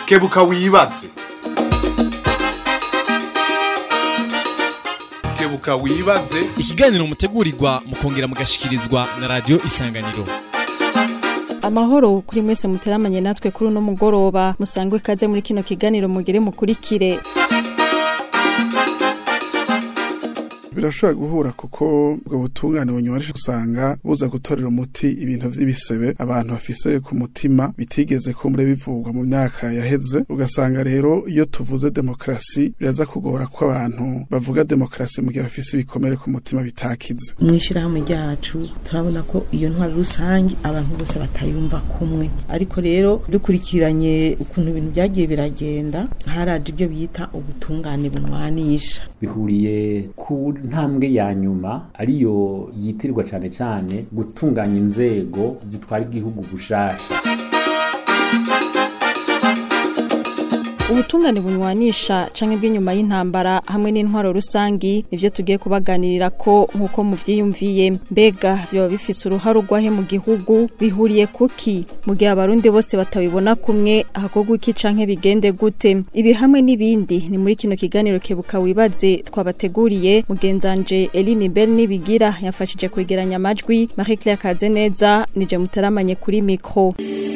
kebuka wibaze kebuka wibaze ikiganiro mutegurirwa mukongera mugashikirizwa na radio isanganiro amahoro kuri mwese muteramanye natwe kuri uno mugoroba musangwe kaze muri kino kiganiro mugere mukurikire birashobora guhura kuko ubwo butungane bunywarisha usanga buza gutorera umuti ibintu vy'ibisebe abantu bafise ku mutima bitigeze kumbure bivugwa mu myaka yaheze ugasanga rero iyo tuvuze demokrasi biraza kugora ko abantu bavuga demokrasi mu gihe bafise ibikomere ku mutima bitakize mw'ishyirahamwe ryacu turabona ko iyo ntwaro rusange abantu bose batayumva kumwe ariko rero dukurikiranye ukuntu ibintu byagiye biragenda haraje ibyo bita ubutungane bunwanisha bihuriye ku ntambwe ya nyuma ariyo yitirwa cyane cyane gutunganya inzego zitwara igihugu gushasha ubutungane bunywanisha canke bw'inyuma y'intambara hamwe n'intwaro rusangi nivyo tugiye kubaganirira ko nk'uko muvyiyumviye mbega vyoba bifise uruhare urwahe mu gihugu bihuriye kuki mu gihe abarundi bose batabibona kumwe hakorwa iki canke bigende gute ibi hamwe n'ibindi ni muri kino kiganiro kebuka wibaze twabateguriye mugenzanje Eline Bell nibigira yafashije kwegeranya amajwi Marie Claire Kazeneza nije mutaramanye kuri mikro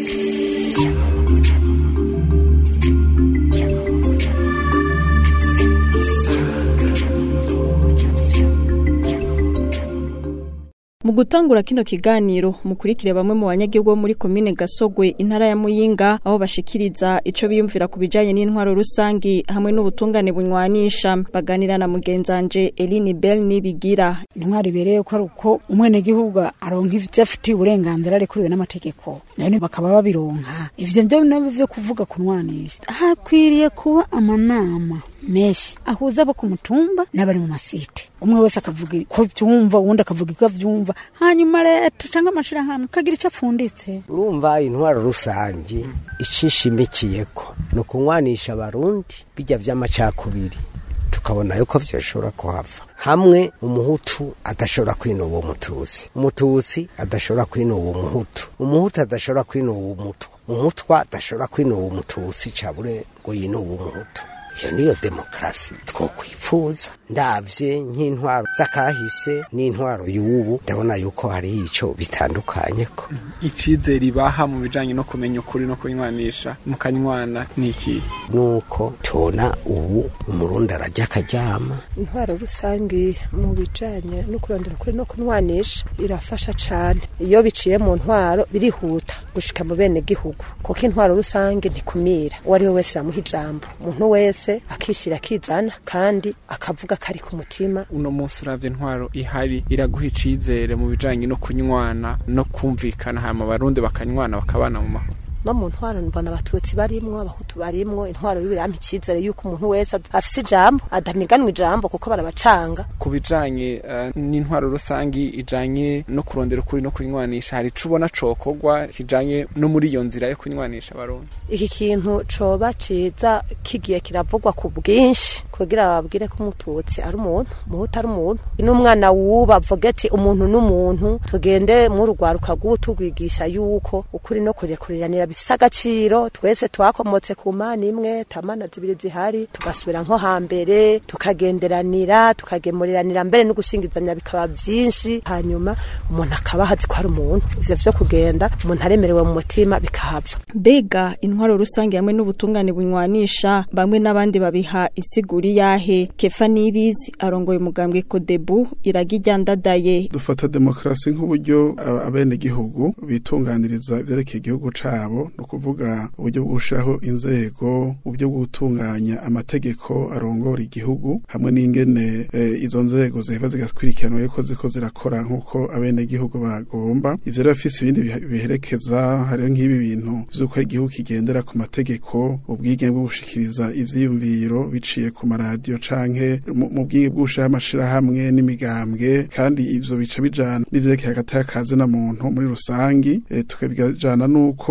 Mu gutangura kino kiganiro mukurikire bamwe mu banyagihugu bo muri komine Gasogwe intara ya Muyinga aho bashikiriza ico biyumvira ku bijanye n'intwaro rusangi hamwe n'ubutungane bunywanisha baganira na mugenzanje Eline Bell nibigira intwari ibereye ko ari uko umwene gihugu aronka ivyo afitiye uburenganzira arekuriwe n'amategeko none bakaba babironka ivyo navyo navyo vyo kuvuga kunwanisha hakwiriye kuba amanama menshi ahuza abo ku mutumba n'abari mu masite umwe wese akavuga ko byumva uwundi akavuga ko avyumva hanyuma leta canke amashirahamwe kagira ico apfunditse urumva intwaro rusange icishimikiyeko ni ukunywanisha abarundi bijya vy'amacakubiri tukabona yuko vyoshobora kuhava hamwe umuhutu adashobora kwinuba umututsi umututsi adashobora kwinuba umuhutu umuhutu adashobora kwinuba umutwa umutwa adashobora kwinuba umututsi cabure ngo yinuba umuhutu iyo niyo demokarasi twokwifuza ndavye nk'intwaro z'akahise n'intwaro y'ubu ndabona yuko hari ico bitandukanye ko icizere ibaha mu bijanye no kumenya ukuri no kunywanisha mukanywana niki nuko tubona ubu umurundi arajya akaryama intwaro rusange mu bijanye no kurondera ukuri no kunywanisha irafasha cane iyo biciye mu ntwaro birihuta gushika mu bene gihugu kuko intwaro rusange ntikumira uwo ari we wese iramuha ijambo umuntu wese akishira akizana kandi akavuga kari ku mutima uno munsi uravye intwaro ihari iraguha icizere mu bijanye no kunywana no kumvikana hama abarundi bakanywana bakabana mu mahoro no mu ntwaro mbona abatutsi barimwo abahutu barimwo intwaro bibirampa icizere yuko umuntu wese afise ijambo adaniganwa ijambo kuko barabacanga ku bijanye uh, n'intwaro rusangi ijanye no kurondera ukuri no kunywanisha hari ico ubona cokorwa kijanye no muri iyo nzira yo kunywanisha abarundi iki kintu coba ciza kigiye kiravugwa ku bwinshi kugira bababwire ko umututsi ari umuntu umuhutu ari umuntu n'umwana wuba avuga ati umuntu n'umuntu tugende mu rugwaruka rw'ubu tugwigisha yuko ukuri no kurekuriranira bifise agaciro twese twakomotse ku mana imwe tamana zibiri zihari tugasubira nko hambere tukagenderanira tukagemuriranira mbere no gushingizanya bikaba vyinshi hanyuma umuntu akaba ahazi ko ari umuntu ivyo vyo kugenda umuntu aremerewe mu mutima bikahava mbega intwaro rusange hamwe n'ubutungane bunywanisha bamwe n'abandi babiha isiguri yahe kefa nibizi arongoye umugambwe kodebu iragi ryandadaye dufata demokarasi nk'uburyo abene gihugu bitunganiriza ivyerekeye igihugu cabo ni ukuvuga uburyo bwo gushiraho inzego uburyo bwo gutunganya amategeko arongora igihugu hamwe n'ingene e, izo nzego ziheva zigakurikirana yuko ziko zirakora nk'uko abene gihugu bagomba ivyo rero bifise ibindi biherekeza hariho nk'ibi bintu vy'uko igihugu kigendera ku mategeko ubwigenge bwo gushikiriza ivyiyumviro biciye ku maradiyo canke mu bwige bw'ushiraho amashirahamwe n'imigambwe kandi ivyo bica bijana n'ivyerekeye hagati y'akazi na muntu muri rusangi e, tukabijana n'uko haba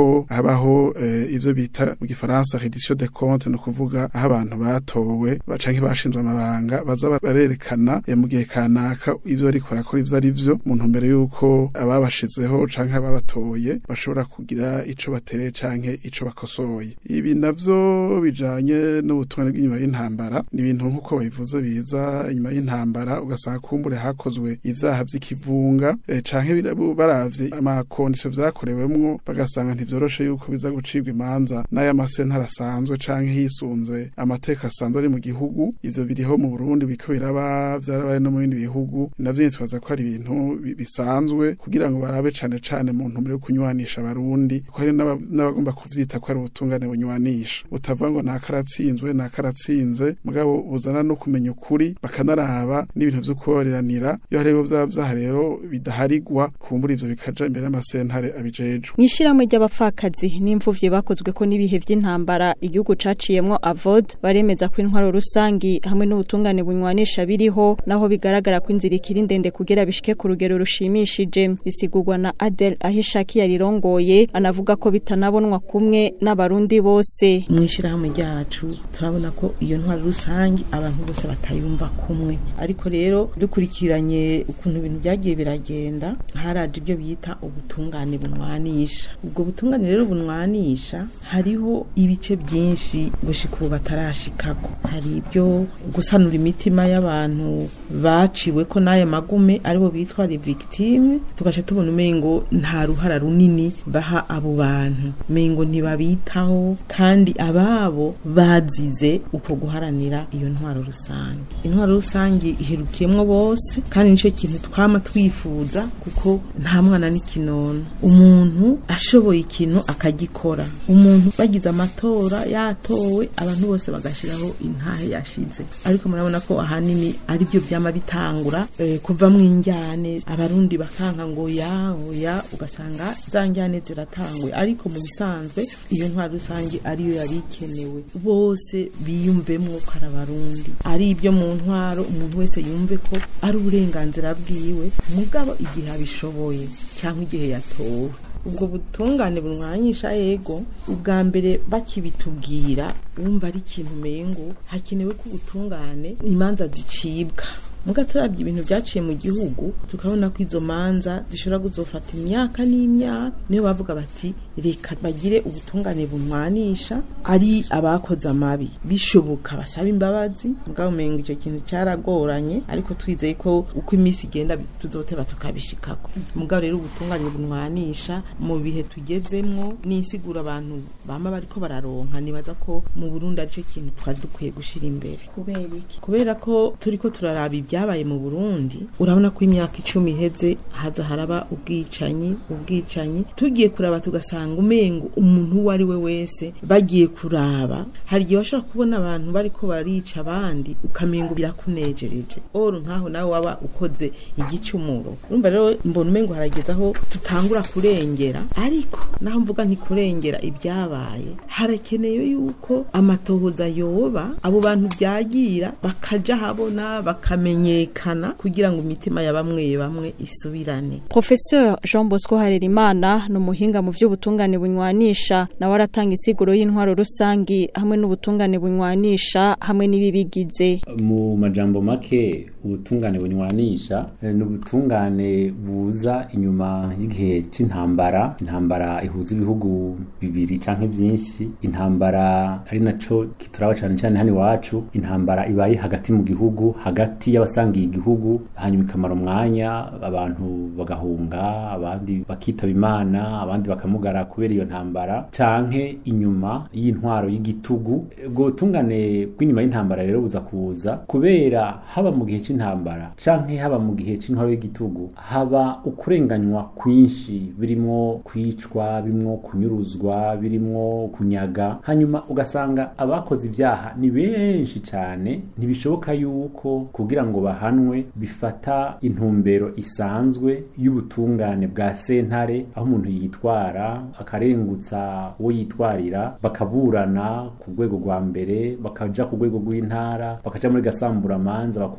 hakabaho eh, ivyo bita mu gifaransa reddition de compte no kuvuga aho abantu batowe canke bashinzwe amabanga baza barerekana eh, mu gihe kanaka ivyo ariko barakora ivyo ari vyo mu ntumbero y'uko ababashizeho canke ababatoye bashobora kugira ico batereye canke ico bakosoye ibi navyo bijanye n'ubutungane bw'inyuma y'intambara ni ibintu nk'uko babivuze biza inyuma y'intambara ugasanga kumbure hakozwe ivyaha vy'ikivunga eh, canke bira- baravye amakondisho vyakorewemwo bagasanga ntivyoroshe yuko biza gucibwa imanza n'aya masentare asanzwe canke hisunze amateka asanzwe ari mu gihugu ivyo biriho mu Burundi biko biraba vyarabaye no mu bindi bihugu navyo nitwaza ko ari ibintu bi- bisanzwe kugira ngo barabe cane cane mu ntumbero yo kunywanisha abarundi ko hari n'aba- n'abagomba kuvyita ko ari ubutungane bunywanisha utavuga ngo nakaratsinzwe nakaratsinze mugabo buzana no kumenya ukuri bakanaraba n'ibintu vyo kubabareranira iyo hariho vyaba vyaha rero bidaharigwa kumbura ivyo bikaja imbere y'amasentare abijejwe mw'ishyirahamwe ry'abapfakazi n'imfuvyi bakozwe ko n'ibihe vy'intambara igihugu caciyemwo avod baremeza ko intwaro rusangi hamwe n'ubutungane bunywanisha biriho naho bigaragara ko inzira ikiri ndende kugira bishike ku rugero rushimishije bisigurwa na Adel Ahishaki yarirongoye anavuga ko bitanabonwa kumwe n'abarundi bose mu ishyirahamwe ryacu turabona ko iyo ntwaro rusange abantu bose batayumva kumwe ariko rero dukurikiranye ukuntu ibintu byagiye biragenda haraje ibyo bita ubutungane bunwanisha ubwo butungane rero bunwanisha hariho ibice byinshi gushika ubu batarashikako hari ibyo gusanura imitima y'abantu baciwe ko n'aya magume aribo bitwa les victimes tugaca tubona umengo nta ruhara runini baha abo bantu umengo ntibabitaho kandi ababo bazize uko guharanira iyo ntwaro rusange intwaro rusange iherukiyemwo bose kandi nicyo kintu twama twifuza kuko nta mwana n'ikinono umuntu ashoboye ikintu akagikora umuntu bagize amatora yatowe abantu bose bagashiraho intahe yashize ariko murabona ko ahanini ari byo byama bitangura eh, kuva mu injyane abarundi bakanka ngo ya oya ugasanga za njyane ziratangwe ariko mu bisanzwe iyo ntwaro rusange ariyo yari ikenewe bose biyumvemwo ko ari abarundi ari ibyo mu ntwaro umuntu wese yumve ko ari uburenganzira bwiwe mugabo igihe abishoboye cyangwa igihe yatowe ubwo butungane bunwanyisha yego ubwa mbere bakibitubwira wumva ari ikintu umengo hakenewe ko ubutungane imanza zicibwa muga turabye ibintu byaciye mu gihugu tukabona ko izo manza zishobora kuzofata imyaka n'imyaka niyo bavuga bati reka bagire ubutungane bunwanisha ari abakoze amabi bishoboka basaba imbabazi mugabo umengo icyo kintu cyaragoranye ariko twizeye ko uko iminsi igenda tuzoteba tukabishikako mugabo rero ubutungane bunwanisha mu bihe tugezemwo n'isigura abantu bama bariko bararonka nibaza ko mu Burundi aricyo kintu twari dukwiye gushira imbere kubera iki kubera ko turiko turaraba ibyabaye mu Burundi urabona ko imyaka icumi iheze haza haraba ubwicanyi ubwicanyi tugiye kuraba tugasanga umengo umuntu uwo ari we wese bagiye kuraba hari igihe washobora kubona abantu bariko barica abandi ukamengo birakunejereje oro nkaho nawe waba ukoze igicumuro urumva rero mbona umengo harageze aho tutangura kurengera ariko naho mvuga nti kurengera ibyabaye harakeneye yuko amatohoza yoba abo bantu byagira bakaja habona bakamenyekana kugira ngo imitima ya bamwe bamwe isubirane Professeur Jean Bosco Harerimana ni umuhinga mu vy'ubutungane bunywanisha nawe aratanga isiguro y'intwaro rusangi hamwe n'ubutungane bunywanisha hamwe n'ibibigize mu majambo make ubutungane bunywanisha eh, ni ubutungane buza inyuma y'igihe c'intambara intambara ihuza ibihugu bibiri canke vyinshi intambara ari naco kituraba cane cane hano iwacu intambara ibaye hagati mu gihugu hagati y'abasangiye igihugu hanyuma ikamara umwanya abantu bagahunga abandi bakitaba imana abandi bakamugara kubera iyo ntambara canke inyuma y'intwaro y'igitugu ubwo butungane bw'inyuma y'intambara rero buza kuza kubera haba mu gihe c'intambara canke haba mu gihe c'intwaro y'igitugu haba ukurenganywa kwinshi birimo kwicwa birimo kunyuruzwa birimo kunyaga hanyuma ugasanga abakoze ibyaha ni benshi cane ntibishoboka yuko kugira ngo bahanwe bifata intumbero isanzwe y'ubutungane bwa sentare aho umuntu yitwara akarengutsa uwo yitwarira bakaburana ku rwego rwa mbere bakaja ku rwego rw'intara bakaja muri gasamburamanza bakunguruza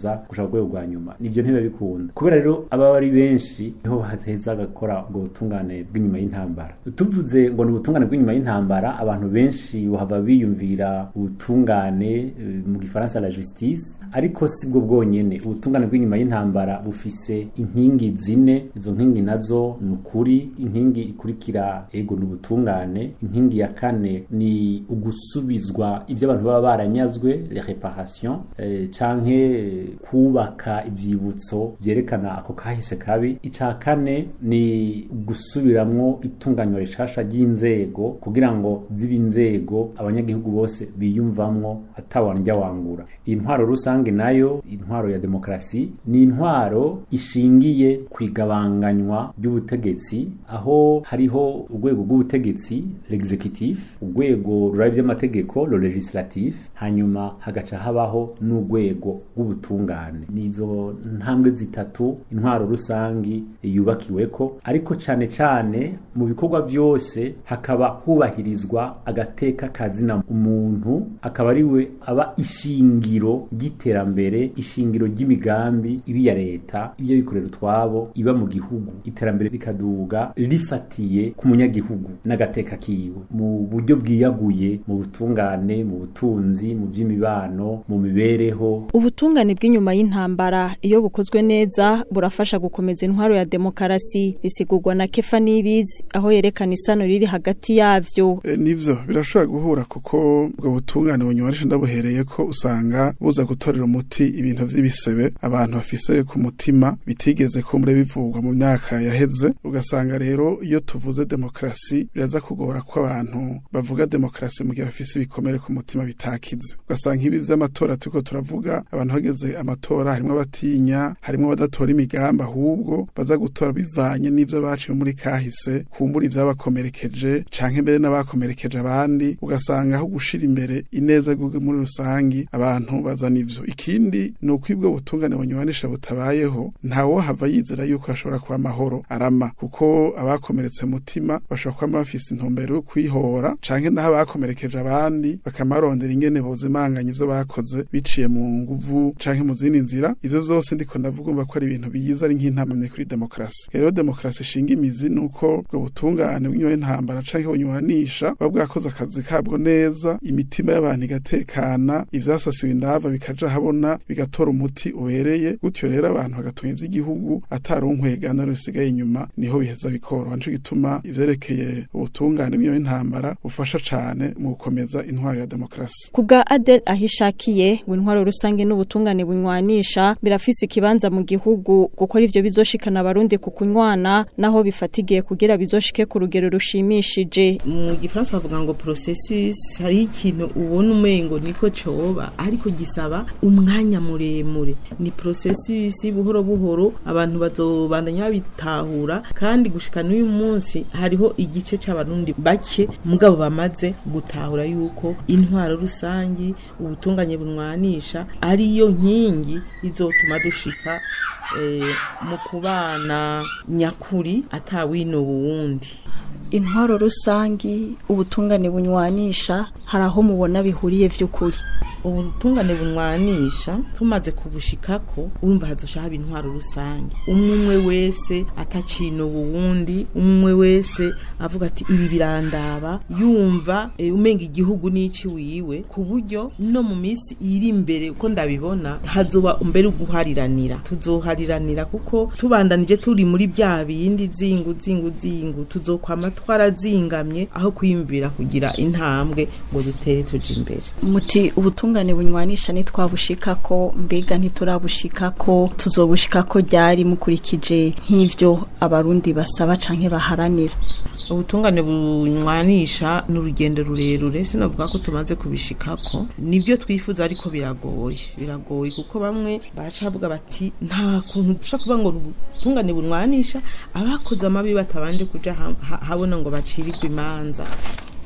kuza gushaka urwego rwa nyuma nivyo ntibiba bikunda kubera rero ababa ari benshi niho hateza gakora ubwo butungane bw'inyuma y'intambara tuvuze ngo ni ubutungane bw'inyuma y'intambara abantu benshi bahava biyumvira ubutungane eh, mu gifaransa la justice ariko si bwo bwonyene ubutungane bw'inyuma y'intambara bufise inkingi zine izo nkingi nazo ni ukuri inkingi ikurikira ego ni ubutungane inkingi ya kane ni ugusubizwa ibyo abantu baba baranyazwe les reparations eh, canke eh, kubaka ivyibutso vyerekana ako kahise kabi ica kane ni gusubiramwo itunganywa rishasha ry'inzego kugira ngo zibe inzego abanyagihugu bose biyumvamwo atawanjya wangura iyi ntwaro rusange nayo intwaro ya demokarasi ni intwaro ishingiye ku igabanganywa ry'ubutegetsi aho hariho urwego rw'ubutegetsi l'executif urwego rurari by'amategeko lo legislatif hanyuma hagaca habaho n'urwego rw'ubutungane nizo ntambwe zitatu intwaro rusangi yubakiweko ariko cane cane mu bikorwa vyose hakaba hubahirizwa agateka kazina umuntu akaba ari we aba ishingiro ry'iterambere ishingiro ry'imigambi ibi ya leta ibyo bikorera utwabo iba mu gihugu iterambere rikaduga rifatiye ku munyagihugu n'agateka kiwe mu buryo bwiyaguye mu butungane mu butunzi mu by'imibano mu mibereho ubutungane bw'inyuma y'intambara iyo bukozwe neza burafasha gukomeza intwaro ya demokarasi bisigurwa na kefa n'ibizi aho yerekana isano riri hagati yavyo E, nivyo birashobora guhura kuko ubwo butungane bunywarisha ndabuhereye ko usanga buza gutorera umuti ibintu vy'ibisebe abantu bafise ku mutima bitigeze kumbure bivugwa mu myaka yaheze ugasanga rero iyo tuvuze demokarasi biraza kugora ko abantu bavuga demokarasi mu gihe bafise ibikomere ku mutima bitakize ugasanga ibi vy'amatora turiko turavuga abantu bageze amatora harimwo abatinya harimwo abadatora imigambi ahubwo baza gutora bivanye n'ivyo baciye muri kahise kumbura ivyabakomerekeje canke mbere n'abakomerekeje abandi ugasanga aho gushira imbere ineza y'igihugu muri rusangi abantu bazana ivyo ikindi ni uko ibwo butungane bunywanisha butabayeho ntawo hava yizera yuko hashobora kuba amahoro arama kuko abakomeretse mutima bashobora kuba bafise intumbero yo kwihora canke naho abakomerekeje abandi bakamarondera ingene bozimanganya ivyo bakoze biciye mu nguvu canke mu zindi nzira ivyo vyose ndiko ndavuga umva ko ari ibintu biyiza ari nk'intamamye kuri demokarasi rero demokarasi ishinga imizi ni uko ubwo butungane bw'inyuma y'intambara canke bunywanisha buba bwakoze akazi kabwo neza imitima y'abantu igatekana ivyasasiwe indava bikaja habona bigatora umuti ubereye gutyo rero abantu bagatunga ivy'igihugu atari unkwegana rusigaye inyuma niho biheza bikoroha nico gituma ivyerekeye ubutungane bw'inyuma y'intambara bufasha cane mu gukomeza intwaro ya demokarasi ku bwa adel ahishakiye ngo intwaro rusange n'ubutungane bunywanisha birafise ikibanza mu gihugu gukora ivyo bizoshikana abarundi ku kunywana naho bifatigiye kugira bizoshike ku rugero rushimishije mu gifaransa bavuga ngo processus hariho ikintu ubona umengo niko coba ariko gisaba umwanya muremure ni processus buhoro buhoro abantu bazobandanya babitahura kandi gushika n'uyu munsi hariho igice c'abarundi bake mugabo bamaze gutahura yuko intwaro rusangi ubutunganye bunwanisha ariyo nkingi izotuma dushika eh, mu kubana nyakuri atawino wundi intwaro rusangi ubutungane bunywanisha hari aho mubona bihuriye vy'ukuri ubutungane bunwanisha tumaze kubushikako urumva hazosha haba intwaro rusange umwe umwe wese atacino uwundi umwe wese avuga ati ibi birandaba yumva e, umenga igihugu n'ici wiwe ku buryo no mu minsi iri imbere uko ndabibona hazoba mbere uguhariranira tuzohariranira kuko tubandanije turi muri bya bindi zingu zingu zingu tuzokwama twarazingamye aho kwiyumvira kugira intambwe ngo dutere tuje imbere muti ubutungane bunywanisha ntitwabushikako mbega ntiturabushikako tuzobushikako ryari mukurikije nk'ivyo abarundi basaba canke baharanira ubutungane bunywanisha ni urugendo rurerure sinavuga ko tumaze kubishikako nibyo twifuza ariko biragoye biragoye kuko bamwe baraca bavuga bati nta kuntu dushobora kuvuga ngo ubutungane bunywanisha abakoze amabi batabanje kuja ha- ha- habona ngo bacirirwe imanza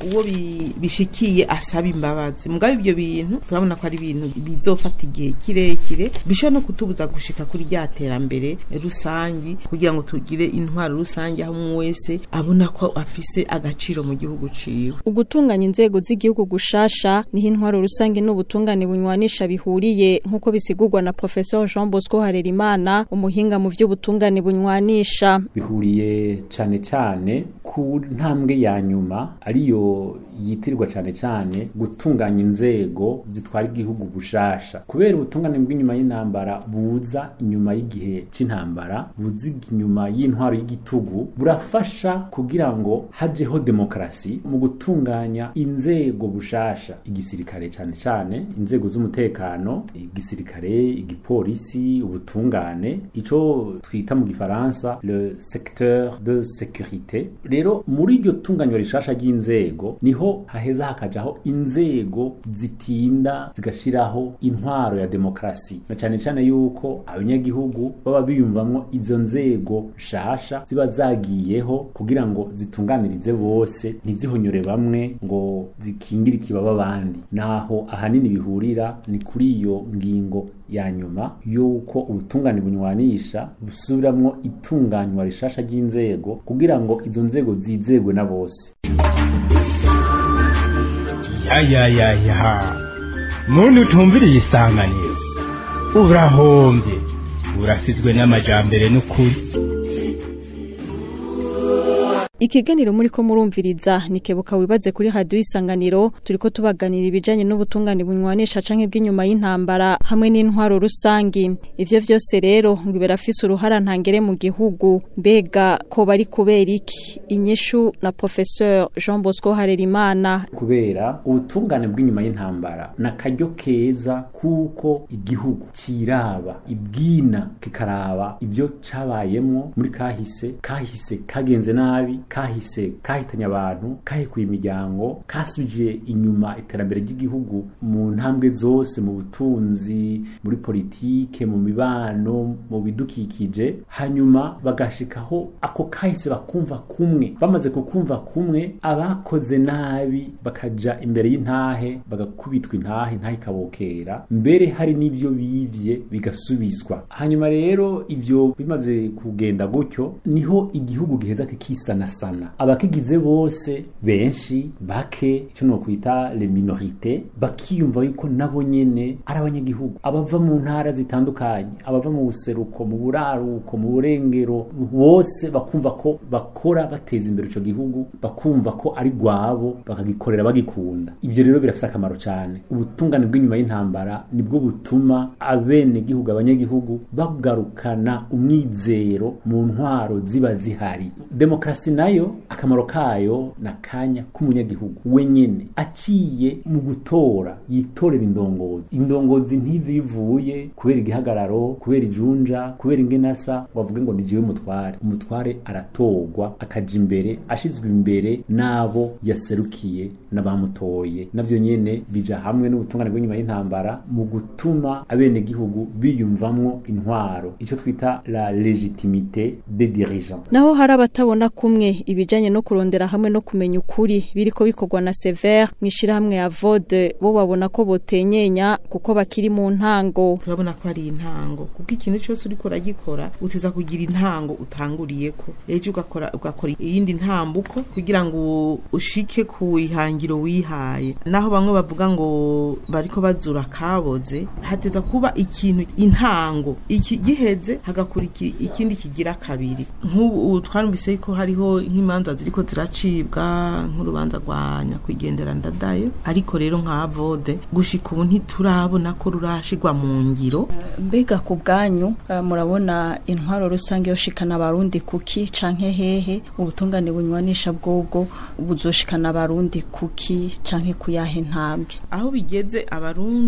uwo bi- bishikiye asaba imbabazi mugabe ibyo bintu turabona ko ari ibintu bizofata igihe kirekire bishobora no kutubuza gushika kuri rya terambere rusangi kugira ngo tugire intwaro rusange aho umwe wese abona ko afise agaciro mu gihugu ciwe ugutunganya inzego z'igihugu gushasha niho intwaro rusange n'ubutungane bunywanisha bihuriye nk'uko bisigurwa na Professor Jean Bosco Harerimana umuhinga mu vy'ubutungane bunywanisha bihuriye cyane cyane ku ntambwe ya nyuma ariyo yitirirwa cyane cyane gutunganya inzego zitwara igihugu gushasha kubera ubutungane bw'inyuma y'intambara buza inyuma y'igihe c'intambara buza inyuma y'intwaro y'igitugu burafasha kugira ngo hajeho demokarasi mu gutunganya inzego bushasha igisirikare cyane cyane inzego z'umutekano igisirikare igipolisi ubutungane ico twita mu gifaransa le secteur de sécurité rero muri iryo tunganywa rishasha ry'inzego niho haheza hakajaho inzego zitinda zigashiraho intwaro ya demokarasi na cyane cyane yuko abanyagihugu baba biyumvamwo izo nzego nshasha ziba zagiyeho kugira ngo zitunganirize bose ntizihonyore bamwe ngo zikingire ikibaba abandi naho ahanini bihurira ni kuri iyo ngingo ya nyuma yuko ubutungane bunywanisha busubiramwo itunganywa rishasha ry'inzego kugira ngo izo nzego zizegwe na bose yayayayaha muntu utumviriye isanganiro urahombye urasizwe n'amajambere n'ukuri Ikiganiro muri ko murumviriza nikebuka wibaze kuri radio isanganiro turiko tubaganira ibijanye n'ubutungane bunywanisha canke bw'inyuma y'intambara hamwe n'intwaro rusangi ivyo vyose rero ngo birafise uruhara ntangere mu gihugu mbega ko bari kubera iki inyishu na professeur Jean Bosco Harerimana kubera ubutungane bw'inyuma y'intambara na karyo keza kuko igihugu ciraba ibwina kikaraba ibyo cabayemwo muri kahise kahise kagenze nabi kahise kahitanye abantu kahikuye imiryango kasubije inyuma iterambere ry'igihugu mu ntambwe zose mu butunzi muri politike mu mibano mu bidukikije hanyuma bagashikaho ako kahise bakumva kumwe bamaze kukumva kumwe abakoze nabi bakaja imbere y'intahe bagakubitwa intahe intahe ikabokera mbere hari n'ivyo bivye bigasubizwa hanyuma rero ivyo bimaze kugenda gutyo niho igihugu giheza kikisanasana abakigize bose benshi bake icyo nokwita le minorite bakiyumva yuko nabo nyene ari abanyagihugu abava mu ntara zitandukanye abava mu buseruko mu buraruko mu burengero bose bakumva ko bakora bateza imbere ico gihugu bakumva ko ari gwabo bakagikorera bagikunda ivyo rero birafise akamaro cyane ubutungane bw'inyuma y'intambara nibwo butuma abene gihugu abanyagihugu bagarukana umwizero mu ntwaro ziba zihari demokarasi nayo akamaro kayo na kanya k'umunyagihugu wenyene aciye mu gutora yitorera indongozi indongozi ntibivuye kubera igihagararo kubera ijunja kubera ingenasa bavuge ngo nijiwe umutware umutware aratorwa akaja imbere ashizwe imbere n'abo yaserukiye n'abamutoye navyo nyene bija hamwe n'ubutungane bw'inyuma y'intambara mu gutuma abenegihugu biyumvamwo intwaro ico twita la legitimite des dirigeants naho hari abatabona kumwe ibijanye no kurondera hamwe no kumenya ukuri biriko bikorwa na Sever mwishirahamwe ya Vode bo babona ko botenyenya kuko bakiri mu ntango turabona ko ari intango kuko ikintu cyose uriko uragikora utiza kugira intango utanguriyeko ejo ugakora ugakora iyindi ntambuko kugira ngo ushike ku ihangiro wihaye naho bamwe bavuga ngo bariko bazura kaboze hateza kuba ikintu intango iki giheze hagakura iki- ikindi kigira kabiri nk'ubu twarumvise ko hariho nk'imanza ziriko ziracibwa nk'urubanza rwa nyakwigendera ndadayo ariko rero nka vode gushika ubu ntiturabona ko rurashigwa mu ngiro mbega ku bwanyu eh, murabona intwaro rusange yoshikana abarundi kuki canke hehe ubutungane bunywanisha bwobwo buzoshikana abarundi kuki canke kuyahe ntambwe aho bigeze abarundi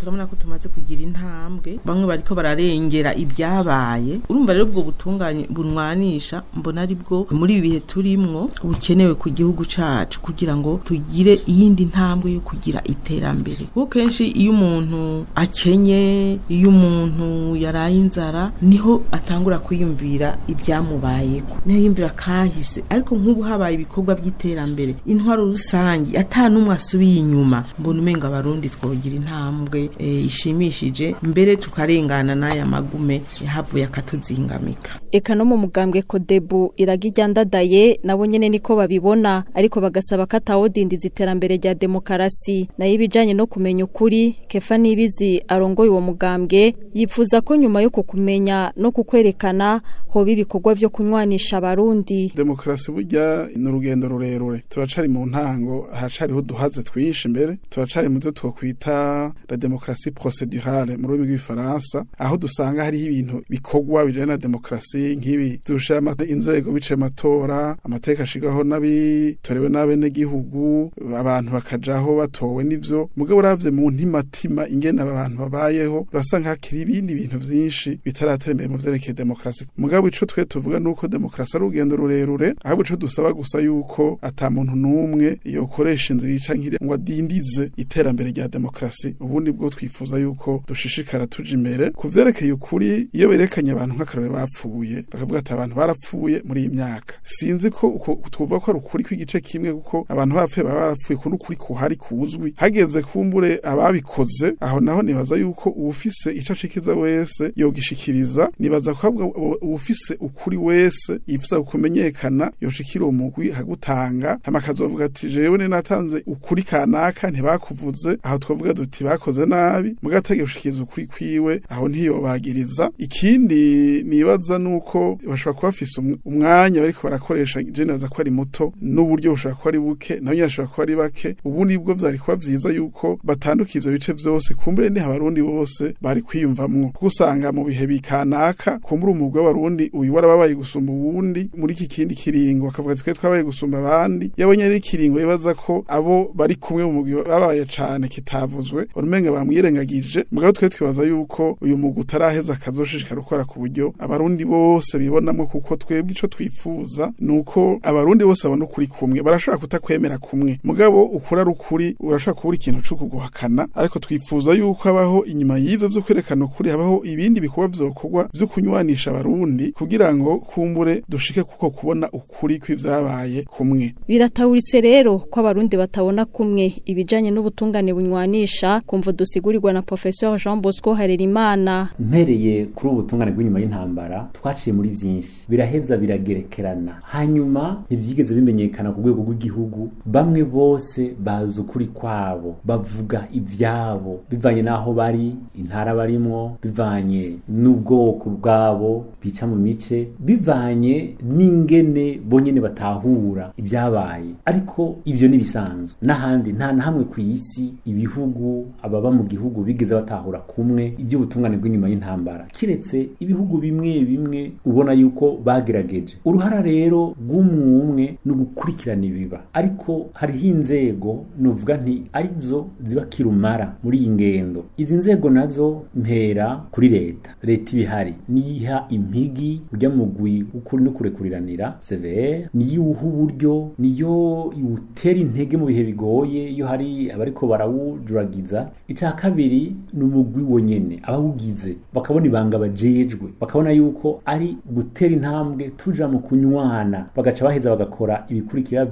turabona ko tumaze kugira intambwe bamwe bariko bararengera ibyabaye urumva rero ubwo butunganye bunwanisha mbona ari bwo muri ibi bihe turimwo bukenewe ku gihugu cacu kugira ngo tugire iyindi ntambwe yo kugira iterambere kuko kenshi iyo umuntu akenye iyo umuntu yaraye inzara niho atangura kwiyumvira ibyamubayeko niho yumvira kahise ariko nk'ubu habaye ibikorwa by'iterambere intwaro rusange ata n'umwe asubiye inyuma mbona umenga abarundi twogira intambwe e, ishimishije mbere tukarengana n'aya magume yahavuye akatuzingamika eka no mu mugambwe kodebu iragiryandadaye nabo nyene niko babibona ariko bagasaba ko atawodindiza iterambere rya demokarasi nayo ibijanye no kumenya ukuri kefa nibizi arongoye uwo mugambwe yifuza ko nyuma yo kukumenya no kukwerekana hoba ibikorwa vyo kunywanisha abarundi demokarasi burya ni urugendo rurerure turacari mu ntango haracariho duhaze twinshi imbere turacari mu byo twokwita la demokarasi procedurale mu rurimi rw'ifaransa aho dusanga hariho ibintu bikorwa bijanye na demokarasi nk'ibi dusha inzego bicaye amatora amateka ashigaho n'abitorewe n'abenegihugu abantu bakajaho batowe n'ivyo mugabo uravye mu ntimatima ingene aba bantu babayeho urasanga hakiri ibindi bintu vyinshi bitaratera imbere mu vyerekeye demokarasi mugabo ico twe tuvuga nuko demokarasi ari urugendo rurerure ahubwo ico dusaba gusa yuko ata muntu n'umwe yokoresha inzira ica nkiri ngo adindize iterambere rya demokarasi ubundi bwo twifuza yuko dushishikara tuja imbere ku vyerekeye ukuri iyo berekanye abantu nk'akarore bapfuye bakavuga ati abantu barapfuye muri iyi myaka sinzi ko uko twovuga ko ari ukuri kw'igice kimwe kuko abantu bapfuye baba barapfuye ko n'ukuri kuhari kuzwi hageze kumbure ababikoze aho naho nibaza yuko uwufise ico acikiza wese yogishikiriza nibaza ko ahubwo uwufise ukuri wese yifuza kumenyekana yoshikira uwo mugwi hagutanga hama akazovuga ati jewe ni natanze ukuri kanaka ntibakuvuze aho twavuga duti bakoze nabi mugategeka gushikiriza ukuri kwiwe aho ntiyobagiriza ikindi nibaza nuko bashobora kuba bafise umwanya bariko barakoresha je nibaza ko ari muto n'uburyo bushobora kuba ari buke nabo nyene bashobora kuba ari bake ubu nibwo vyari kuba vyiza yuko batanduka ivyo bice vyose kumbure ni abarundi bose bari kwiyumvamwo kuko usanga mu bihe bikanaka kumbure umugwi w'abarundi uyu warababaye gusumba uwundi muri iki kindi kiringo bakavuga ati twe twabaye gusumba abandi yabonye ari ikiringo bibaza ko abo bari kumwe mu mugwi babaye cane kitavuzwe urumenga bamwirengagije mugabo twe twibaza yuko uyu mugwi utaraheza akazoshishikara gukora ku buryo abarundi bose bibonamo kuko twebwe ico twifuza nuko abarundi bose babona ukuri kumwe barashobora kutakwemera kumwe mugabo ukuri ari ukuri urashobora kubura ikintu co kuguhakana ariko twifuza yuko abaho inyuma y'ivyo vyo kwerekana ukuri habaho ibindi bikorwa vyokorwa vyo kunywanisha abarundi kugira ngo kumbure dushike kuko kubona ukuri kw'ivyabaye kumwe biratawuritse rero ko abarundi batabona kumwe ibijanye n'ubutungane bunywanisha kumva dusigurirwa na professeur Jean Bosco Harerimana mpereye kuri ubu butungane bw'inyuma y'intambara twaciye muri vyinshi biraheza biragerekerana hanyuma ntivyigeze bimenyekana ku rwego rw'igihugu bamwe bose bazi ukuri kwabo bavuga ivyabo bivanye n'aho bari intara barimwo bivanye n'ubwoko bwabo bica mu mice bivanye n'ingene bonyene batahura ibyabaye ariko ivyo ni bisanzwe n'ahandi nta na hamwe ku isi ibihugu ababa mu gihugu bigeze batahura kumwe iby'ubutungane bw'inyuma y'intambara kiretse ibihugu bimwe bimwe ubona yuko bagerageje uruhara rero rw'umwumwe ni ugukurikirana ibiba ariko hariho inzego novuga nti arizo ziba kirumara muri iyi ngendo izi nzego nazo mpera kuri leta leta ibihari niyiha impigi ujya mugwi ukuri no kurekuriranira CVR niyo uha uburyo niyo iwutera intege mu bihe bigoye iyo hari abariko barawujuragiza ica kabiri ni umugwi wonyene abawugize bakabona ibanga bajejwe bakabona yuko ari gutera intambwe tuja mu kunywana bagaca baheza bagakora ibikurikira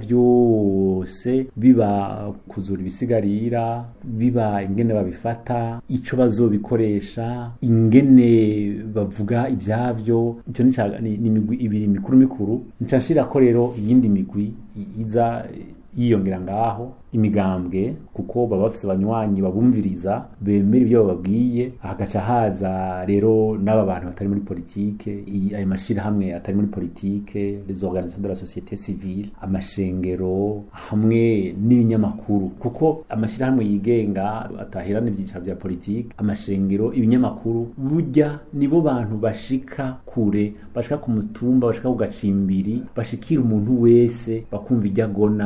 vyose biba kuzura ibisigarira biba ingene babifata ico bazobikoresha ingene bavuga ivyavyo ico ni imigwi ibiri mikuru mikuru nca nshirako rero iyindi migwi iza yiyongera ngaho imigambwe kuko baba bafise abanywanyi babumviriza bemera ibyo bababwiye hagaca haza rero n'aba bantu batari muri politike ayo mashirahamwe atari muri politike les organisations de la société civile amashengero hamwe n'ibinyamakuru kuko amashirahamwe yigenga atahirana ibyicaro bya politike amashengero ibinyamakuru burya nibo bantu bashika kure bashika ku mutumba bashika ku gacimbiri bashikira umuntu wese bakumva ijya agona hanyuma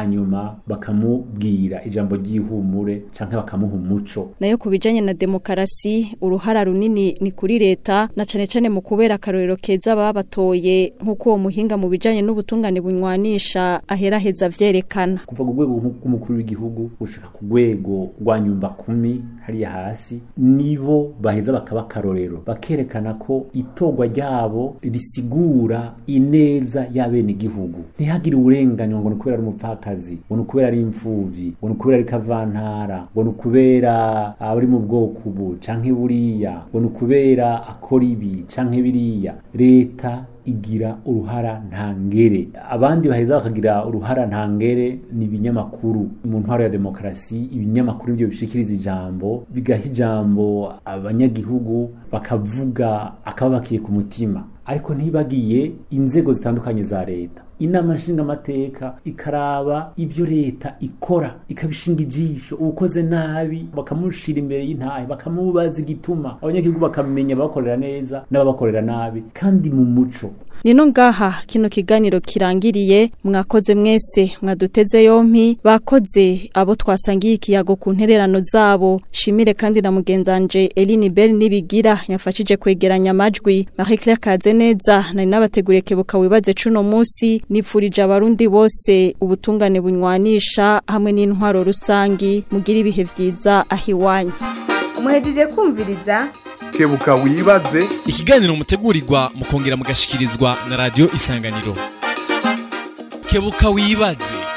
hanyuma bakamubwira ijambo ry'ihumure canke bakamuha umuco nayo ku bijanye na demokarasi uruhara runini ni kuri leta na cane cane mu kubera akarorero keza babatoye nk'uko uwo muhinga mu bijanye n'ubutungane bunywanisha aheraheza vyerekana kuva ku rwego rw'umukuru w'igihugu gushika ku rwego rwa nyumba kumi hariya hasi nibo baheza bakaba akarorero bakerekana ko itorwa ryabo risigura ineza y'abene igihugu ntihagire uburenganywa ngo ni ukubera ari umupfakazi ngo ni ukubera ari imfuvyi ngo ni ukubera ari kavantara ngo ni ukubera abari mu bwoko ubu canke buriya ngo ni ukubera akora ibi canke biriya leta igira uruhara ntangere abandi baheza bakagira uruhara ntangere ni ibinyamakuru mu ntwaro ya demokarasi ibinyamakuru ibyo bishikiriza ijambo bigaha ijambo abanyagihugu bakavuga akababakiye ku mutima ariko ntibagiye inzego zitandukanye za leta inama nshingamateka ikaraba ivyo leta ikora ikabishinga ijisho uwukoze nabi bakamushira imbere y'intahe bakamubaza igituma abanyagihugu bakamenya ababakorera neza n'ababakorera nabi kandi mu muco Nino ngaha kino kiganiro kirangiriye mwakoze mwese mwaduteze yompi bakoze abo twasangiye ikiyago ku ntererano zabo shimire kandi na mugenzanje Eline Bell nibigira yafashije kwegeranya amajwi Marie Claire Kazeneza nari nabateguriye kebuka wibaze cuno musi nipfurije abarundi bose ubutungane bunywanisha hamwe n'intwaro rusangi mugira ibihe vyiza ahiwanyu muhejeje kumviriza kebuka wibaze ikiganiro mutegurirwa mukongera mugashikirizwa na radio isanganiro kebuka wibaze